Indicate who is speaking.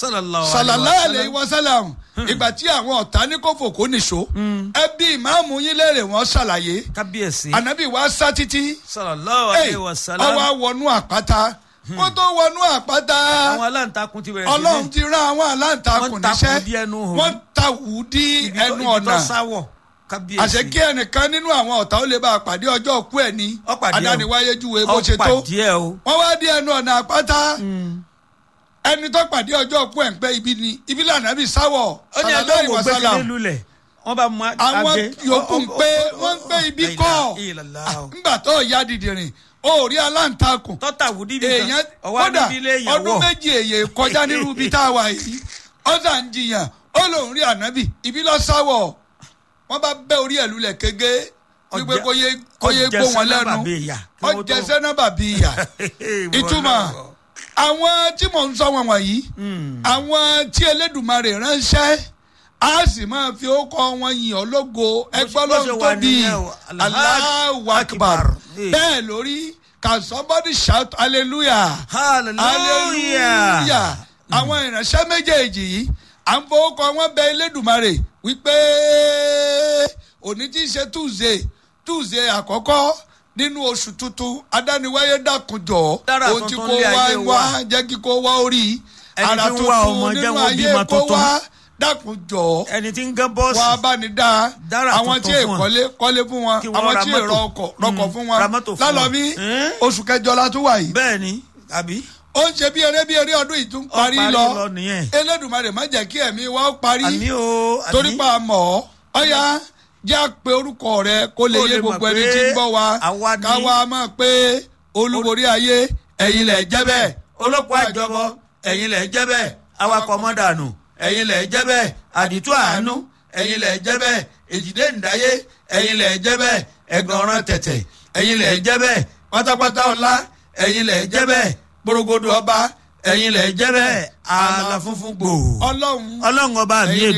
Speaker 1: sallallahu
Speaker 2: sallallahu
Speaker 1: alaihi
Speaker 2: alayhi
Speaker 1: wa
Speaker 2: wa sallam ìgbà tí àwọn ọ̀tá ní kò fò kó nìṣó ẹbí ìmáàmù yín léèrè wọ́n ṣàlàyé
Speaker 1: kábíyèsí
Speaker 2: ànábì wa sá títí
Speaker 1: sallallahu alaihi wa sallam
Speaker 2: ọwọ́ wọnú àpáta kó tó wọnú àpáta
Speaker 1: àwọn aláǹtakùn ti bẹ̀rẹ̀ sí ní-
Speaker 2: ọlọ́run ti rán àwọn aláǹtakùn
Speaker 1: Wọ́n takùn
Speaker 2: níṣẹ́
Speaker 1: dí ẹnu hò.
Speaker 2: wọ́n tawù dí
Speaker 1: ibi tó-
Speaker 2: ẹnu
Speaker 1: ibi tó
Speaker 2: ọ̀nà
Speaker 1: sáwọ̀ kábíyèsí
Speaker 2: àṣẹ kí ẹnìkan nínú àwọn ọ̀tá ó lè bá a pàdé ọjọ́ òkú ẹ̀ ní
Speaker 1: Ó pàdé o.
Speaker 2: adániwáyé júwe bó ṣe tó
Speaker 1: ọ̀pàdé ẹ̀ o
Speaker 2: wọ́n wá dí ẹnu ọ̀nà àpáta ẹni tó pàdé ọjọ́ òkú ẹ̀ ń pẹ́ ibi ni ibi lànà bí sáwọ̀
Speaker 1: ó ní ẹjọ́
Speaker 2: sallallahu
Speaker 1: wo
Speaker 2: alaihi wasallam.
Speaker 1: gbẹ́sẹ̀ lulẹ̀ wọ́n bá mú
Speaker 2: àwọn
Speaker 1: agé.
Speaker 2: yòókù ń pé wọ́n ń pé ibi kọ́ ńgbà tó ya dìdìrìn ó rí aláǹtakùn
Speaker 1: tọ́tà wùdí bí
Speaker 2: èèyàn
Speaker 1: ọwọ́
Speaker 2: kódà
Speaker 1: níbi ilé èèyàn
Speaker 2: ọdún
Speaker 1: wọ̀
Speaker 2: méjì èyè kọjá nírú ibi tá a wà yìí ọ̀sà ń jiyàn ó lòun rí ànábì ibi lọ sáwọ̀ wọ́n bá bẹ́ orí ẹ̀ lulẹ̀ kége wípé
Speaker 1: Ọjẹ́-
Speaker 2: kó yé kó yé gbó wọn lẹ́nu
Speaker 1: bàbá ìyà kí wọ́n tó-
Speaker 2: ọjẹ́ sẹ́nàbà bí ìyà ìtumọ̀ àwọn tí mò ń sọ wọn wọ̀nyí àwọn tí Elédùmarè ránṣẹ́ a sì máa fi ókọ wọn yìn ọ́ lógo ẹgbẹ́
Speaker 1: bó ṣe
Speaker 2: lọ́run
Speaker 1: wà
Speaker 2: tóbi
Speaker 1: nìyẹn o.
Speaker 2: Allahu Akbar
Speaker 1: Eh.
Speaker 2: bẹ́ẹ̀ lórí can somebody shout hallelujah hallelujah àwọn ìránṣẹ́ méjèèjì yìí à ń fowó kọ wọ́n bẹ Elédùmarè wípé òní tí í ṣe tuesday tuesday àkọ́kọ́ nínú oṣù tuntun adániwáyé dákunjọ
Speaker 1: Dára
Speaker 2: ohun tí
Speaker 1: tuntun
Speaker 2: kò
Speaker 1: lé
Speaker 2: wá
Speaker 1: ayé
Speaker 2: wá
Speaker 1: wa.
Speaker 2: jẹ́ kí kò wá orí
Speaker 1: Ẹni
Speaker 2: ara
Speaker 1: tí ń wá ọmọ
Speaker 2: tuntun
Speaker 1: jẹ́
Speaker 2: nínú
Speaker 1: wọ́n
Speaker 2: ayé
Speaker 1: bímọ
Speaker 2: kó
Speaker 1: tuntun.
Speaker 2: wá dákunjọ
Speaker 1: ẹni tí ń gán bọ́ọ̀sì
Speaker 2: wá bá ní dáa
Speaker 1: Dára
Speaker 2: àwọn tí
Speaker 1: tuntun fún wọn.
Speaker 2: èkọ́lé kọ́lé fún wọn
Speaker 1: Kí wọ́n
Speaker 2: àwọn
Speaker 1: ra
Speaker 2: tí
Speaker 1: mọ́tò.
Speaker 2: èrò ọkọ̀ rọkọ̀
Speaker 1: Mm,
Speaker 2: fún
Speaker 1: ra
Speaker 2: wọn
Speaker 1: mọ́tò fún wọn.
Speaker 2: lálọ́mí
Speaker 1: Eh?
Speaker 2: oṣù kẹjọ la tún wà yìí
Speaker 1: bẹ́ẹ̀ ni àbí
Speaker 2: ó ń ṣe bí eré bí eré ọdún yìí tún
Speaker 1: Ó
Speaker 2: parí
Speaker 1: parí
Speaker 2: lọ
Speaker 1: lọ nìyẹn.
Speaker 2: Elédùmarè má jẹ́ kí ẹ̀mí wa ó parí
Speaker 1: àmì o àmì
Speaker 2: torí pa mọ̀ ọ́ ọ̀ya jẹ́ àpè orúkọ rẹ kó lè
Speaker 1: Kó
Speaker 2: yé
Speaker 1: lè mọ̀
Speaker 2: gbogbo ẹni
Speaker 1: pé
Speaker 2: tí ń gbọ́ wa
Speaker 1: àwa ni-
Speaker 2: káwa mọ̀ pé olúborí ayé ẹ̀yin lẹ̀ jẹ́ bẹ́ẹ̀
Speaker 1: olóko àjọbọ ẹ̀yin lẹ̀ jẹ́ bẹ́ẹ̀ awakọ̀ mọ́dànù ẹ̀yin lẹ̀ jẹ́ bẹ́ẹ̀ àdìtú àánú ẹ̀yin lẹ̀ jẹ́ bẹ́ẹ̀ èjìdé ǹdáyé ẹ̀yin lẹ̀ jẹ́ bẹ́ẹ̀ ẹ̀gànràn tẹ̀tẹ̀ ẹ̀yin lẹ̀ jẹ́ bẹ́ẹ̀ pátápátá ọlá ẹ̀yin lẹ̀ jẹ́ bẹ́ẹ̀ gbòrògbòdò ọba ẹ̀yin lẹ̀ jẹ́ bẹ́ẹ̀ ààlà funfun gbòò
Speaker 2: ọlọ́run
Speaker 1: ọlọ́run ọba mi
Speaker 2: ẹ̀yin